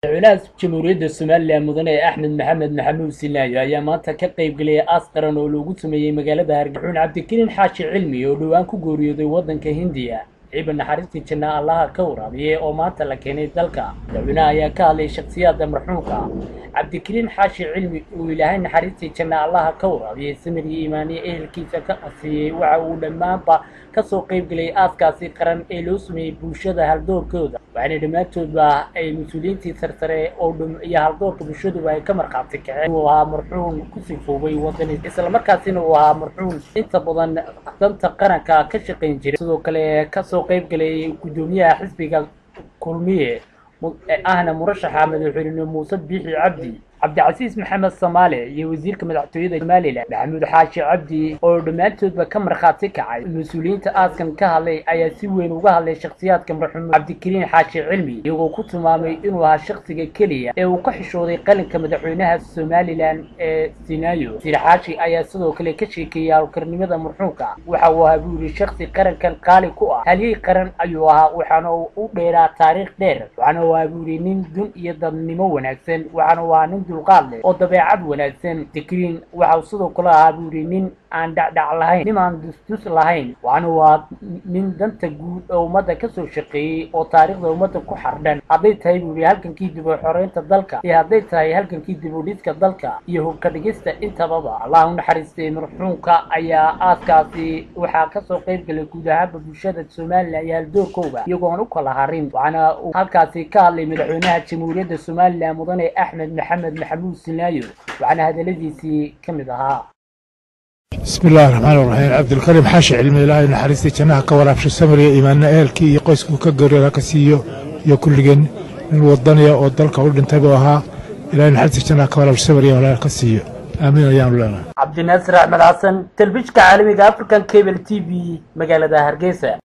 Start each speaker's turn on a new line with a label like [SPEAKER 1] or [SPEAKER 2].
[SPEAKER 1] madaxweynaha jamhuuriyadda somalilan mudane axmed maxamed maxamuud sinaayo ayaa maanta ka qayb geliyay aas qaran oo loogu sameeyey magaalada hargexuun cabdikariin xaashi cilmi oo dhowaan ku geeriyooday waddanka hindiya ciiba naxariistii janna allaha ka waraabiye oo maanta la keenay dalka madaxweynaha ayaa ka hadlay shakhsiyaadda marxuumka cabdikariin xaashi cilmi uu ilaahay naxariistii janna allaha ka waraabiyey samir iyo iimaaniye ehelkiisa ka asiiyey waxa uu dhammaanba kasoo qayb geliyay aaskaasi qaran ee loo sameeyey bulshada haldoorkooda waxaana dhammaantoodba ay mas-uuliyiintii sarsare oo iyo haldoorka bulshaduba ay ka markhaati kaceen uu ahaa marxuum ku sifoobay wadani islamarkaasina uu ahaa marxuum inta badan danta qaranka ka shaqayn jiray sidoo kale kasoo qayb galayay guddoomiyaha xisbiga kulmiye ahna murashaxa madaxweyne muuse biixi cabdi cabdicasiis maxamed samaale iyo wasiirka madaxtooyada somalilan maxamuud xaashi cabdi oo dhammaantoodba ka markhaati kacay mas-uuliyiinta aaskan ka hadlay ayaa si weyn uga hadlay shakhsiyaadka marxuum cabdikariin xaashi cilmi iyagoo ku tilmaamay inuu ahaa shakhsiga keliya ee uu ka xishooday qalinka madaxweynaha somalilan ee sinaayo wasiir xaashi ayaa sidoo kale ka sheekeeyey hawlkarnimada marxuumka waxa uu ahaa buu yidhi shakhsi qarankan qaali ku ah halyey qaran ayuu ahaa waxaana u dheeraa taariikh dheer waxaana uu ahaa buu yidhi nin dun iyo dadnimo wanaagsan waxaana uu ahaa nin dulqaad leh oo dabeecad wanaagsan dikriin waxau sidoo kale ahaa buu yidhi nin aan dhacdhac lahayn nin aan dusdus lahayn waxaana waa nin danta guud oo ummadda kasoo shaqeeyey oo taariikhda ummadda ku xardhan hadday tahay buu yidhi halgankii dib u xoreynta dalka iyo hadday tahay halgankii dib u dhiska dalka iyo hubka dhigista intababa allah u naxariistay marxuumka ayaa aaskaasi waxaa kasoo qayb galay guud ahaanba bulshada somalilan iyo haldoorkooda iyagoon u kala harin waxaana uu halkaasi ka hadlay madaxweynaha jamhuuriyadda somalilan mudane axmed maxamed maxamuud sinaayo waxaana hadaladiisii ka mid ahaa
[SPEAKER 2] bismi illahi raxmaan iraxiim cabdilkariim xaashi cilmi ilaahay naxariistii jannaha ka waraabsho samriya iimaanna ehelkii iyo qoyskuu ka geeriyooda ka siiyo iyo kulligeen nin wadaniya oo dalka u dhintay buu ahaa ilahay naxariistii jannaha ka waraabsho samriya walaal ka siiyo aamiin ayaanu leenahay
[SPEAKER 1] cabdinaasir axmed xasan telefishka caalamiga african cable t v magaalada hargeysa